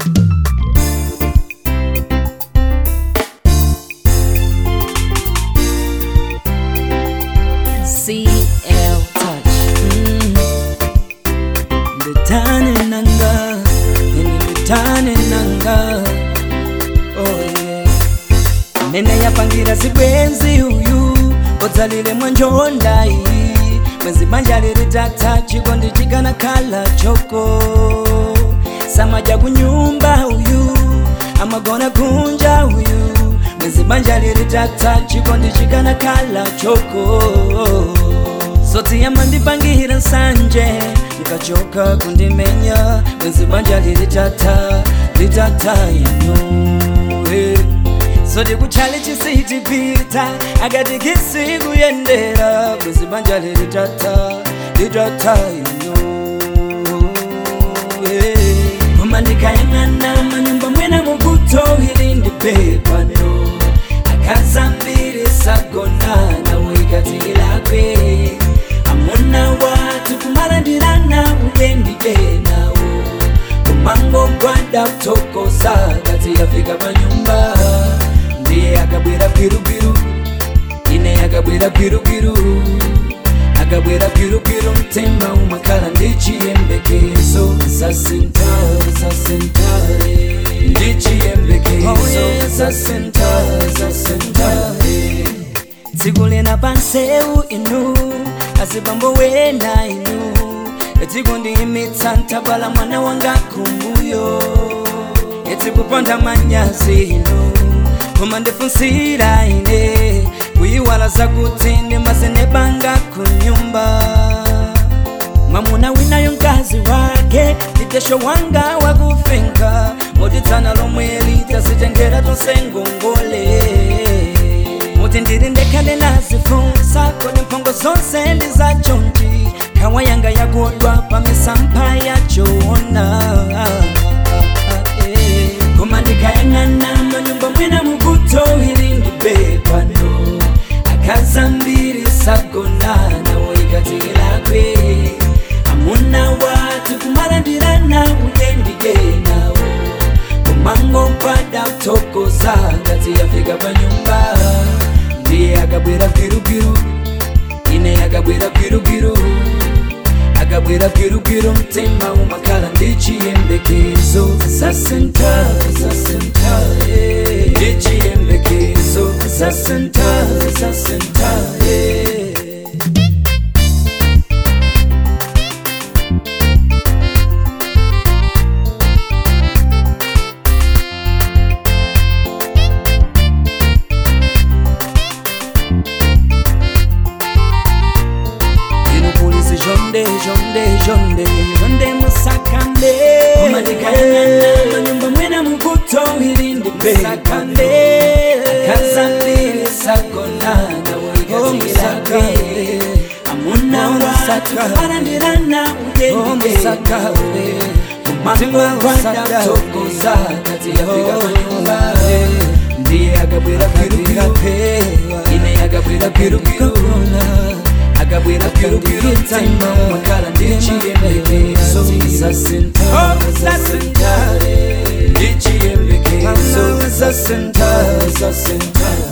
CL Touch. nditane nanga ini nditane nanga oh yeah. nene yapangira sibwenzi uyu odzalile mwanjondayi bwenzi banja lili tata chikondi chikana khala choko samaja kunyumba uyu amagona kunja uyu bwenzi banja lili tata chikondi chikana khala choko zoti yamandipangira nsanje ndikachoka kundimenya bwenzi banja lilitata litata ino eh. zoti kuchali chisitipita akati kisikuyendera bwenzi banja lilitata litata ino eh. koma ndikayang'ana manyumba mwena mukuto ili ndipepano akazambiri sagonana wikatikilakwe amuna watu kumalandirana uyendidenawo kumango gwada kutokoza kati yafika panyumba ndiye akabwera bwirubiru ine akabwera bwirubiru akabwera bwirubiru mtima umakala ndichiyembekezo zasentare zasentare ndichiyembekezo zasentare zasentare tsiku lina panseu inu azibambo wena inu tsiku ndiyimitsa ntabala mwana wanga kumbuyo etikuponda manyazi inu koma ndifunsira ine kuyiwala zakuti ndimazenebanga kunyumba mwamuna winayo mkazi wake nditesho wanga wakufenka moditsana lomwe litasitengera tonse ngongole muti ndiri ndekhale nazifunsa kodi mphongo zonse ndi zachonji khawa yanga yakodwa pamisampha yachoona Eh, koma ndikayang'ana manyumba mwena mukuto ili ndibepano akazambiri sagonana woikatikilakwe amuna watu kumalandirana uyendidenawo kumango kwada kutokoza ngati yafika panyumba ndiye akabwera bwirubiru ine akabwera bwirubiru akabwera bwirubiru mtima umakala ndichiyembekezo zasentare zasentare ndichiyembekezo zasentare zasentare inupolisi jonde jonde jonde jonde musakande umanikayangana manyumba mwena mukuto ili ndipesakande akazambiri sagonana woikatikilakwe amuna watu kumalandirana uyendidenawe umangwagwada tokoza kati yafika manyumba ndiye akabwera bwirubiru ine akabwera bwirubiru akabwera bwirubiru mtima umakala ndichiyembekezo zasentare zasentare ndichiyembekezo zasentare zasentare